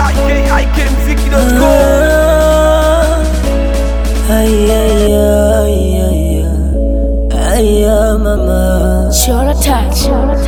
Aya mama, Chora touch.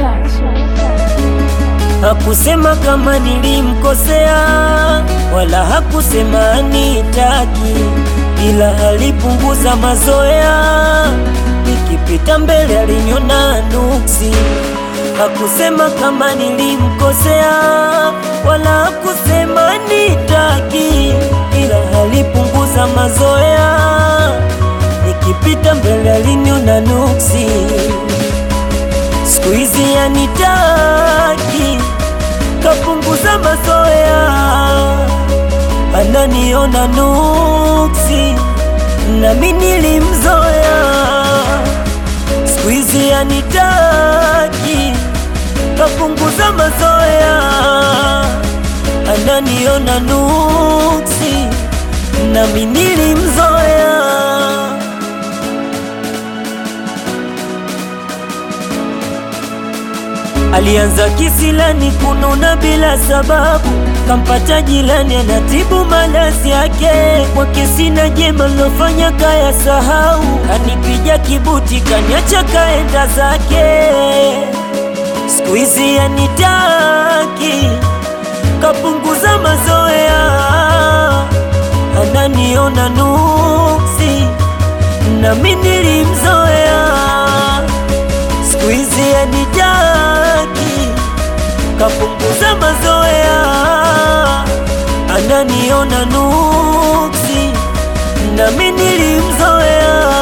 hakusema kama nilimkosea, wala hakusema anitaki, ila alipunguza mazoea. Nikipita mbele aliniona nuksi. Hakusema kama nilimkosea, wala hakusema anitaki, ila alipunguza mazoea. Nikipita mbele aliniona nuksi. Siku hizi anitaki, kapunguza mazoea, ananiona nuksi, nami nilimzoea. Siku hizi anitaki, kapunguza mazoea, ananiona nuksi, nami nilimzoea. Alianza kisilani kununa bila sababu, kampata jilani anatibu malazi yake. Kwake sina jema lofanya kaya sahau, kanipija kibuti kaniacha kaenda zake. Siku hizi anitaki, kapunguza mazoea, ananiona nuksi, nami nilimzoea siku hizi anitaki, kapunguza mazoea, ananiona nuksi, nami nilimzoea.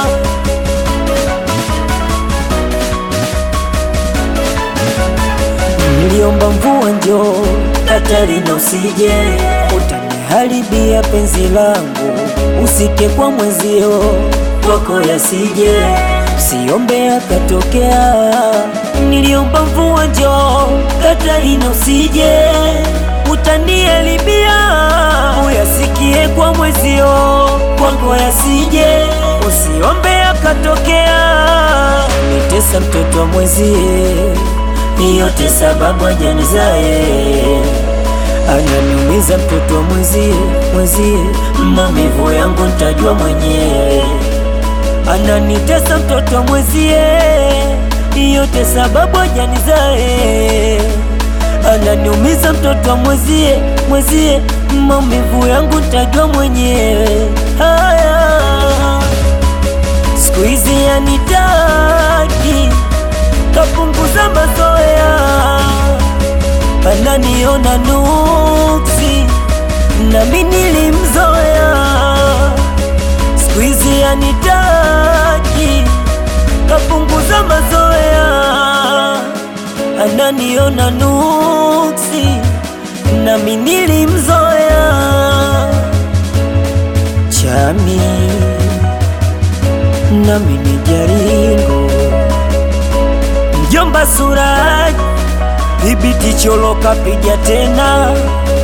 Niliomba mvua njoo, Katarina usije, utaniharibia penzi langu, usike kwa mwezio kwako yasije, usiombe akatokea. Niliomba mvua njoo, Katarina usije, utaniharibia, uyasikie kwa mwezio kwako yasije, usiombe akatokea. Nitesa mtoto wa mwezie yote sababu ajanizae ananiumiza mtoto wa mwezie mwezie, maumivu yangu ntajua mwenyewe. Ananitesa mtoto wa mwezie, yote sababu ajanizae ananiumiza mtoto wa mwezie mwezie, maumivu yangu ntajua mwenyewe. Haya, siku hizi anitaki kapunguza mazoea, ananiona nuksi, nami nilimzoea. Siku hizi anitaki, kapunguza mazoea, ananiona nuksi, nami nilimzoea. Chami nami ni jaringo Mjomba Suraj, dhibiti cholo kapija tena